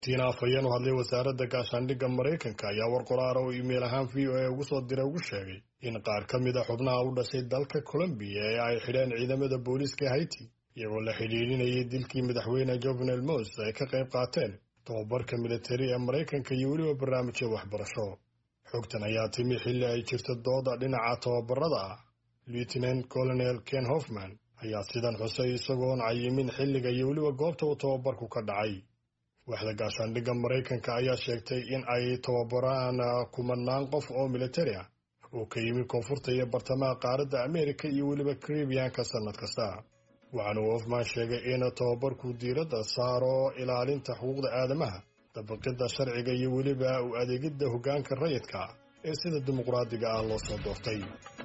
tiina afhayeen u hadlay wasaaradda gaashaandhigga maraykanka ayaa war qoraara oo iimayl ahaan v o a ugu soo diray ugu sheegay in qaar ka mid a xubnaha u dhashay dalka colombiya ee ay xidheen ciidamada booliiska haiti iyagoo la xidhiidhinayay dilkii madaxweyne jovenel mos ay ka qayb qaateen tobabarka militari ee maraykanka iyo weliba barnaamijya waxbarasho xogtan ayaa timi xilli ay jirto dooda dhinaca tobabarada ah lieutenant colonel ken hoffman ayaa sidan xusay isagoon cayimin xilliga iyo weliba goobta uu tobabarku ka dhacay waaxda gaashaandhigga maraykanka ayaa sheegtay in ay tababaraan kumanaan qof oo militari ah oo ka yimi koonfurta iyo bartamaha qaaradda ameerika iyo weliba karibiyanka sannad kasta waxaana uu hofman sheegay in tababarku diiradda saaro ilaalinta xuquuqda aadamaha dabaqidda sharciga iyo weliba u adeegidda hoggaanka rayidka ee sida dimuqraadiga ah loo soo doortay